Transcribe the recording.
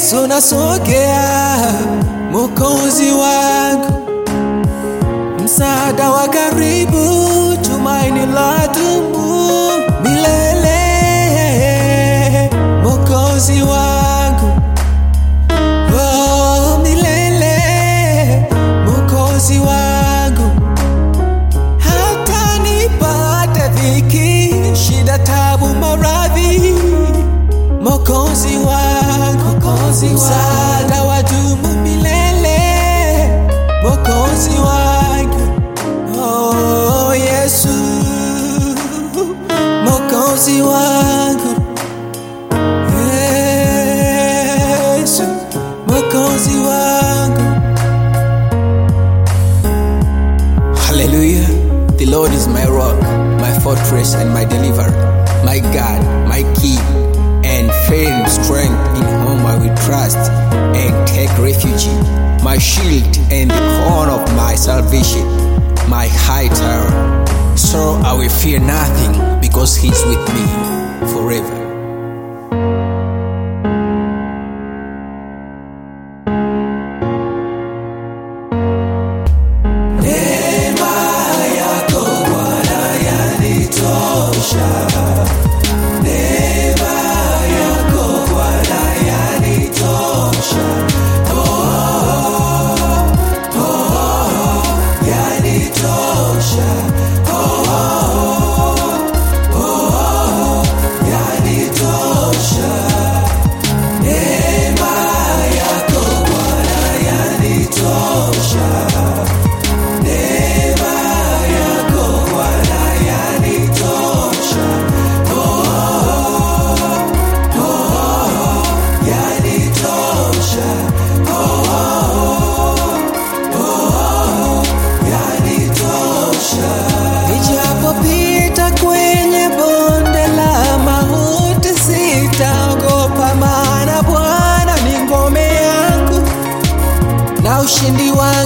Yesu nasogea, Mwokozi wangu, msaada wa karibu, tumaini la dumu milele, Mwokozi wangu, oh, milele, Mwokozi wangu, hata nipate dhiki, shida, tabu, maradhi Mokozi wangu, Mokozi msaada wa dumu milele, Mokozi wangu, oh Yesu, Mokozi wangu, Yesu, Mokozi wangu. Hallelujah. The Lord is my rock, my fortress, and my deliverer, my God, my King, and firm strength in whom I will trust and take refuge, my shield and the horn of my salvation, my high tower. So I will fear nothing because He is with me forever. Neema yako Bwana yanitosha. Neema yako Bwana yanitosha. Oh, oh, yanitosha. Oh, oh, yanitosha. Neema yako Bwana yanitosha. Neema yako Bwana yanitosha. Oh, oh, yanitosha. Oh, oh, yanitosha. Nijapopita kwenye bonde la mauti sitaogopa, maana Bwana ni ngome yangu na ushindi wangu